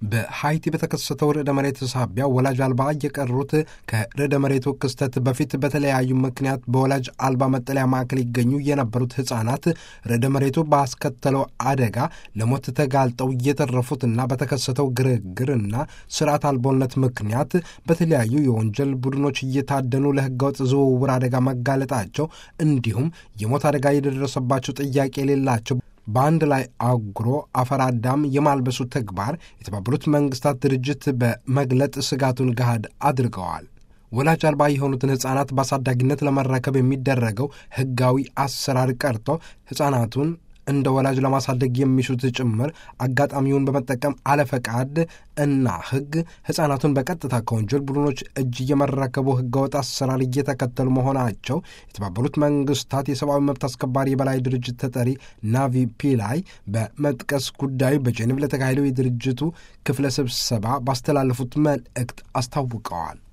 በሃይቲ በተከሰተው ርዕደ መሬት ሳቢያ ወላጅ አልባ የቀሩት ከርዕደ መሬቱ ክስተት በፊት በተለያዩ ምክንያት በወላጅ አልባ መጠለያ ማዕከል ይገኙ የነበሩት ሕፃናት ርዕደ መሬቱ ባስከተለው አደጋ ለሞት ተጋልጠው እየተረፉትና በተከሰተው ግርግርና ስርዓት አልቦነት ምክንያት በተለያዩ የወንጀል ቡድኖች እየታደኑ ለሕገወጥ ዝውውር አደጋ መጋለጣቸው እንዲሁም የሞት አደጋ የደረሰባቸው ጥያቄ የሌላቸው በአንድ ላይ አጉሮ አፈር አዳም የማልበሱ ተግባር የተባበሩት መንግስታት ድርጅት በመግለጥ ስጋቱን ገሃድ አድርገዋል። ወላጅ አልባ የሆኑትን ሕፃናት በአሳዳጊነት ለመረከብ የሚደረገው ሕጋዊ አሰራር ቀርቶ ሕፃናቱን እንደ ወላጅ ለማሳደግ የሚሹት ጭምር አጋጣሚውን በመጠቀም አለፈቃድ እና ሕግ ሕፃናቱን በቀጥታ ከወንጀል ቡድኖች እጅ እየመረከቡ ሕገወጥ አሰራር እየተከተሉ መሆናቸው የተባበሩት መንግስታት የሰብአዊ መብት አስከባሪ የበላይ ድርጅት ተጠሪ ናቪ ፒላይ በመጥቀስ ጉዳዩ በጄኔቭ ለተካሄደው የድርጅቱ ክፍለ ስብሰባ ባስተላለፉት መልእክት አስታውቀዋል።